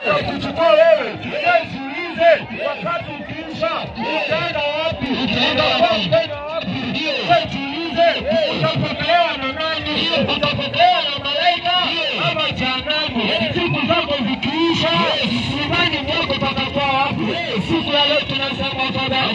kuchukua wewe. Wewe jiulize, wakati ukiisha utaenda wapi? Utaenda wapi? Wewe jiulize, utapokelewa na nani? Utapokelewa na malaika ama jehanamu? Siku zako zikiisha, imani mwako patakuwa wapi? Siku ya leo tunasema Baba,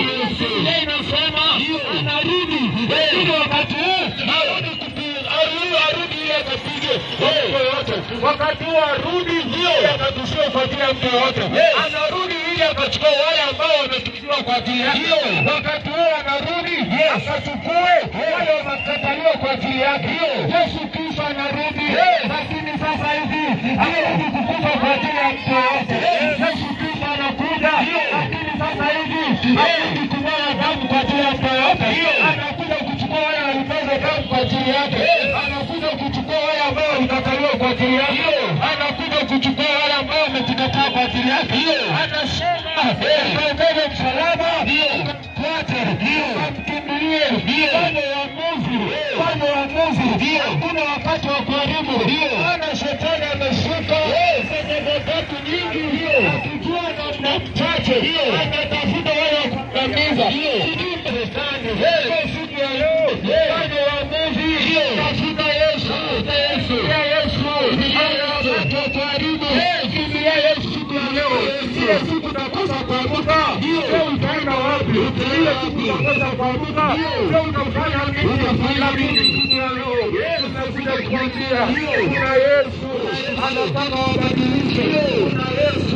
Biblia inasema anarudi, lakini wakati huu arudi kupiga, arudi arudi ili akapige watu wote. Wakati huu arudi ili akatushie kwa ajili ya mtu yoyote. Anarudi ili akachukua wale ambao wametukiwa kwa ajili yake. Wakati huu anarudi akachukue wale wamekataliwa kwa ajili yake. Yesu Kristo anarudi, lakini sasa hivi anarudi kukufa kwa ajili ya mtu yoyote. Yesu Kristo anakuja, lakini sasa hivi anarudi kumwaga damu kwa ajili ya mtu yoyote. Anakuja kuchukua wale walimwaga damu kwa ajili yake. Anakuja kuchukua wale ambao walikataliwa kwa ajili yake. Anakuja kuchukua wale ambao wamejikataa kwa ajili yake. Anasema kaongeze msalaba ukamfuate, ukamkimbilie, fanye uamuzi, fanye uamuzi. Hakuna wakati wa kuharibu, maana shetani ameshuka sehemu zetu nyingi, akijua namna mchache anatafuta wale wa kuangamiza. Sijui shetani kwa siku ya leo, fanye uamuzi, tafuta Yesu, kimbilia Yesu, ana wakati wa kuharibu, kimbilia Yesu siku ya leo. Ile siku utakosa kuanguka, leo utaenda wapi? Ile siku utakosa kuanguka, leo utafanya nini? Utafanya nini siku ya leo? Tunakuja kuambia kuna Yesu anataka wabadilishe, kuna Yesu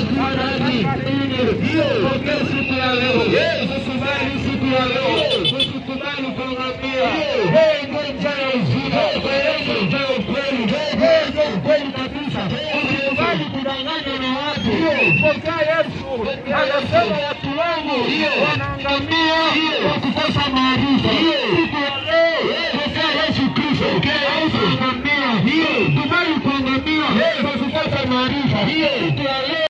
anataka nini? Pokea siku ya leo, usikubali siku ya leo, usikubali kuangamia. Wewe ndio njia ya uzima, wewe ndio njia ya ukweli, wewe ndio ukweli kabisa. Usikubali kudanganywa na watu. Pokea Yesu, anasema watu wangu wanaangamia kwa kukosa maarifa. Siku ya leo, pokea Yesu Kristo, haukuangamia. Kubali kuangamia kwa kukosa maarifa. Siku ya leo